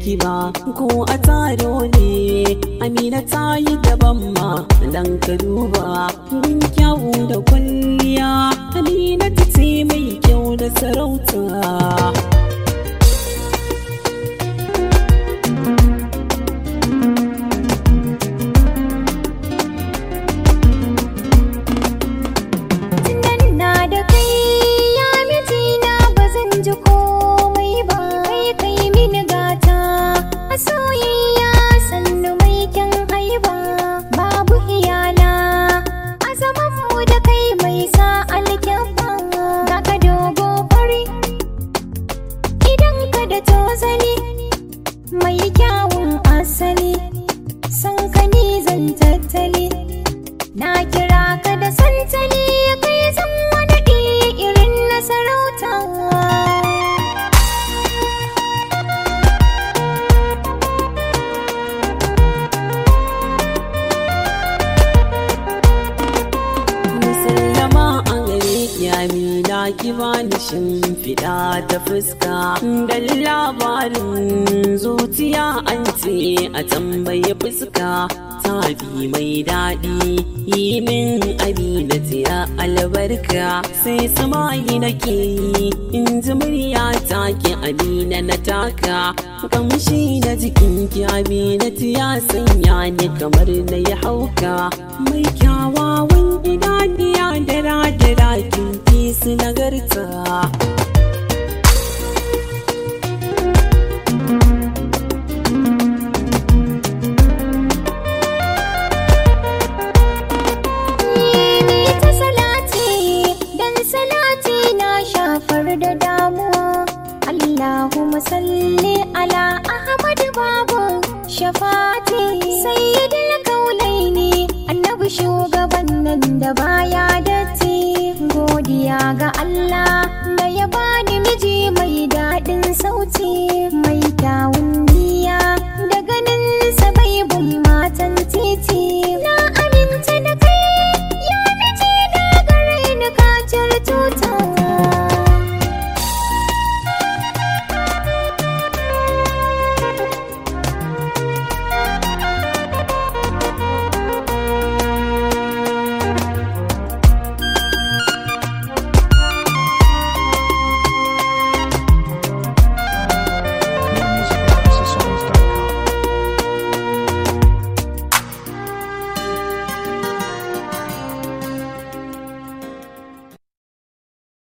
ki ba ko a taro ne amina ta yi daban ma dan ka duba gun kyawu da kwalliya amina ta ce mai kyau da sarauta Tunan na da kai ya mijina ba zan ji komai ba kai kai mini gata a soyayya sannu mai kyan haiba babu iyala a zaman mu da kai mai sa alkyabba ga ka dogo fari idan ka da tozali mai kyawun asali san ka ni zan tattali Na kira ka da santali kai zan wani irin na sarauta. Musallama a gare ki amina ki bani shimfiɗa ta fuska Dan labarin zuciya an ce a tambaye fuska Tabi mai daɗi yi min amina ya albarka Sai samayi nake yi in ji murya take amina na taka Kamshi na jikin ki amina ya sanya ni kamar na yi hauka Mai kyawawan idaniya da radira kin fi su nagarta Ni ta salati dan salati na shafar da damuwa. Allahumma salli ala Ahmad babu shafati sayyidul kaulaini annabi shugaban nan da baya datti godiya ga Allah